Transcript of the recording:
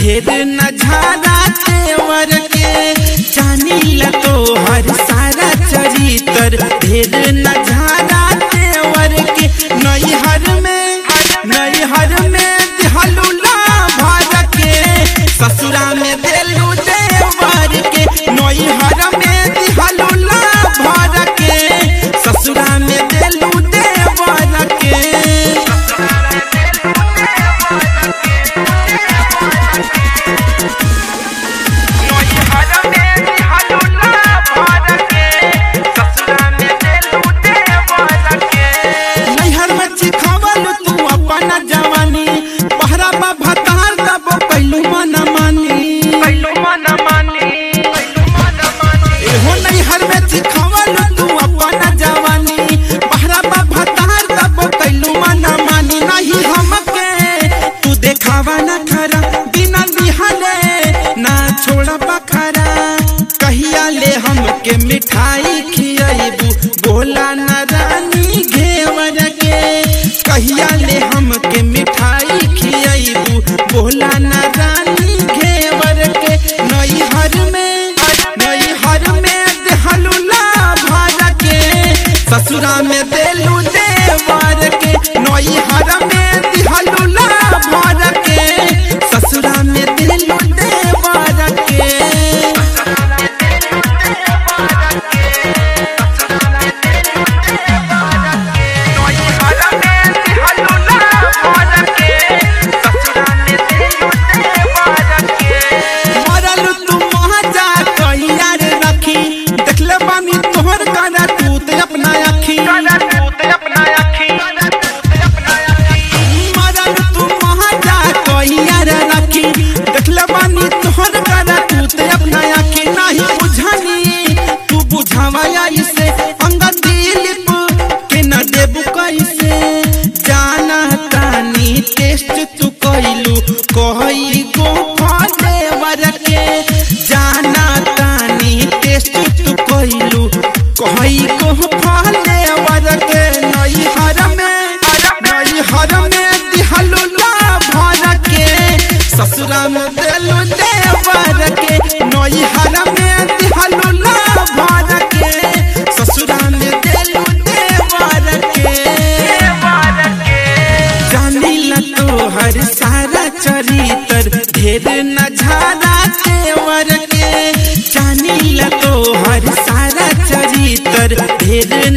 ढेर नजारा तेवर के जानी ला तो हर सारा चरितर ढेर नजारा तेवर के नैहर में नैहर में दिहलुला भर के ससुरा में देलू देवर के नैहर में दिहलुला भर के ससुरा में देलू देवर के नैहर में चिखावल तू अपना जवानी पहरा बा भतार दब कैलू मन मानी एहो नैहर में चिखावल तू अपना जवानी पहरा बा भतार दब कैलू मन मानी नहीं हमके तू देखावा न खरा बिना दिहले ना छोड़ा बखरा कहिया ले हमके मिठाई खियाइबू बोला न रानी घेवर के कहिया ले हमके मिठाई खियाइबू बोला न रानी घेवर के नैहर में नैहर में देहलुला भर के ससुरा में देलू देवर के नैहर में दिहलुला भर के ससुरा में देलू देवर के मरल तू महाजा कहिया रे रखी देखले बानी तोहर काना तूत अपना अखी मरल तू महाजा कहिया रे रखी देखले बानी तोहर काना तूत अपना अखी नहीं बुझानी तू बुझावा इसे अंगद दिलीप के न देबू कैसे जाना तानी टेस्ट तू कैलू कही गो फलेवर के जाना तानी टेस्ट तू कैलू कही गो फलेवर के नैहर में नैहर में दिहलू ला भर के ससुरा में देलू देवर के नैहर में दिहलू ला भर के ससुरा में देलू देवर के जानी ला तो हर सारा चरितर ढेर नजारा तेवर के जानी ला तो हर सारा चरितर ढेर